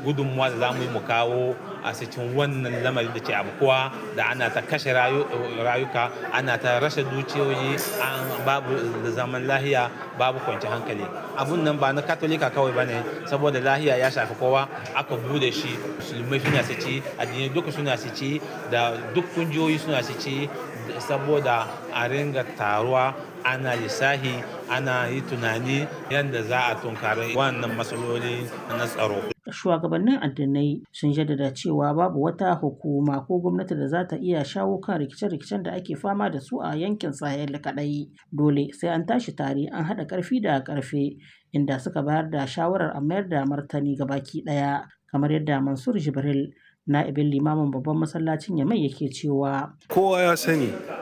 gudunmuwa da za mu yi mu kawo a cikin wannan lamari da ke abukuwa da ana ta kashe rayuka ana ta rashe dukiyoyi babu zaman lahiya babu kwanci hankali abun nan ba na katolika kawai ba ne saboda lahiya ya shafi kowa aka bude shi musulmai suna su ci addinai duka suna su ci da duk kungiyoyi suna su ci saboda a ringa taruwa ana lissahi ana yi tunani yadda za a tunkari wannan matsaloli na tsaro shugabannin addinai sun jaddada cewa babu wata hukuma ko gwamnati da za ta iya shawo kan rikice-rikicen da ake fama da su a yankin sahel kadai dole sai an tashi tare an haɗa ƙarfi da ƙarfe inda suka bayar da shawarar a mayar da martani ga baki ɗaya kamar yadda mansur jibril na'ibin limamin babban masallacin yamai yake cewa kowa ya sani